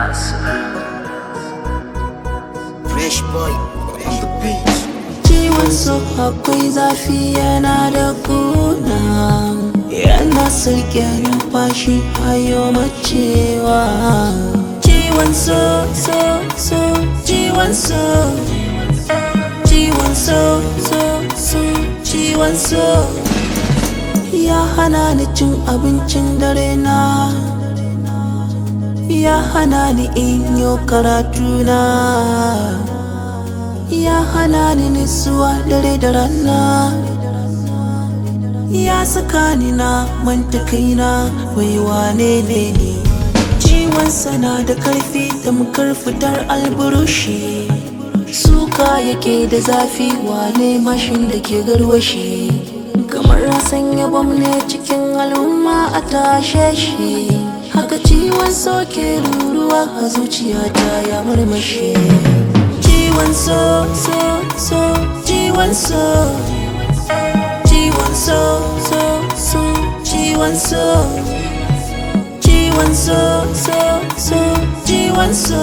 Fresh boy on the beat. Ciwon so akwai zafi yana da kuna Yana sarki numfashi hayo macewa Ciwon so so so Ciwon so Ciwon so so so Ciwon so Ya hana ni cin abincin dare na Ya hana ni in yo karatu na ya hana ni nisuwa dare da rana ya saka ni na manta kaina wai wane ne ni ciwon sana da karfi tamkar fitar alburushi suka yake da zafi wane mashin da ke garwashi kamar sanya bam ne cikin al'umma a tashe shi haka ciwon soke ruruwa a zuciyata ya marmashe G1 so so so G1 so G1 so so so G1 so G1 so so so G1 so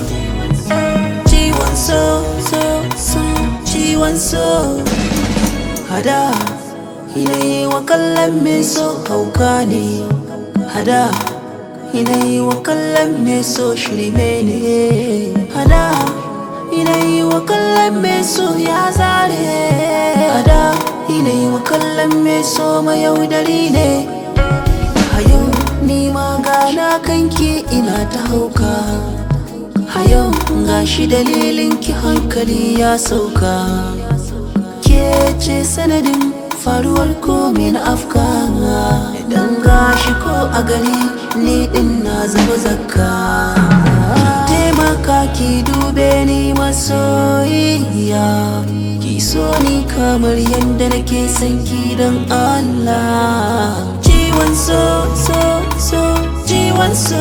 G1 so so so G1 so Hada Yanayi wa kallon me so hauka ne Hada Yanayi wa kallon me so shirme ne Hada Yanayi wa kallon me so ya zare Hada Yanayi wa kallon me so mayaudari ne A yau ni ma gana kanki ina ta hauka A yau gashi dalilin ki hankali ya sauka Ke ce sanadin faruwar komai na afka Idan gashi ko a gari ni din na zama zakka Taimaka ki dube ni masoyiya Ki so ni kamar yadda nake son ki don Allah Ciwon so so so Ciwon so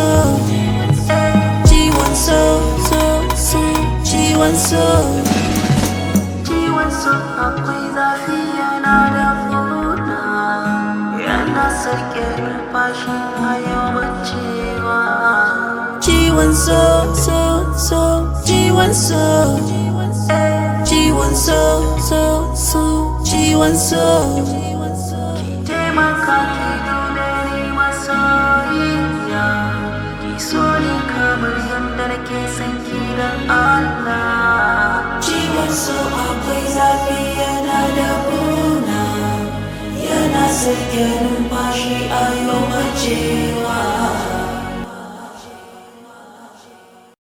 Ciwon so so so Ciwon so Ciwon so akwai zafi yana da kuna Yana sarki numfashi a yawancewa Ciwon so so so Ciwon so Ciwon so so so Ciwon so Taimaka ki dube ni masoyiya Ki so ni kamar yadda nake son ki don Allah Ciwon so akwai zafi yana da kuna Yana sake numfashi a yau macewa